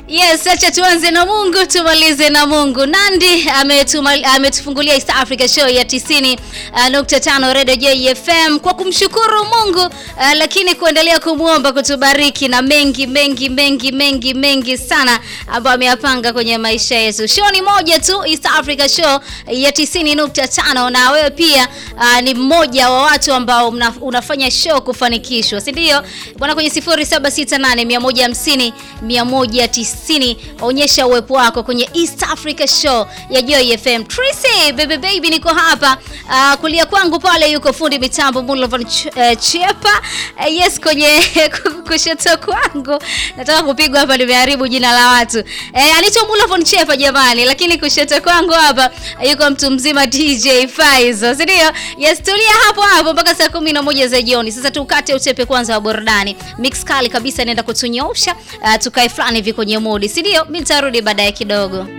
Yes, acha tuanze na Mungu tumalize na Mungu. Nandi ametuma- ametufungulia East Africa Show ya 90.5 Radio JFM kwa kumshukuru Mungu uh, lakini kuendelea kumwomba kutubariki na mengi mengi mengi mengi mengi sana ambayo ameyapanga kwenye maisha yetu. Show ni moja tu, East Africa Show ya 90.5 na wewe pia uh, ni mmoja wa watu ambao mna, unafanya show kufanikishwa, si ndio? Bwana kwenye 0768 150 190 onyesha uwepo wako kwenye East Africa Show ya Joy FM. Tracy baby baby, niko hapa uh, kulia kwangu pale yuko fundi mitambo Mulovan Ch uh, Chepa uh, yes, kwenye kushoto kwangu nataka kupigwa hapa, nimeharibu jina la watu eh, anaitwa Mulovan Chepa jamani, lakini kushoto kwangu hapa yuko mtu mzima DJ Faizo, si ndio? Yes, tulia hapo hapo mpaka saa kumi na moja za jioni. Sasa tukate utepe kwanza wa burudani, mix kali kabisa inaenda kutunyoosha uh, tukae fulani hivi kwenye modi, si ndio? Mimi nitarudi baadaye kidogo.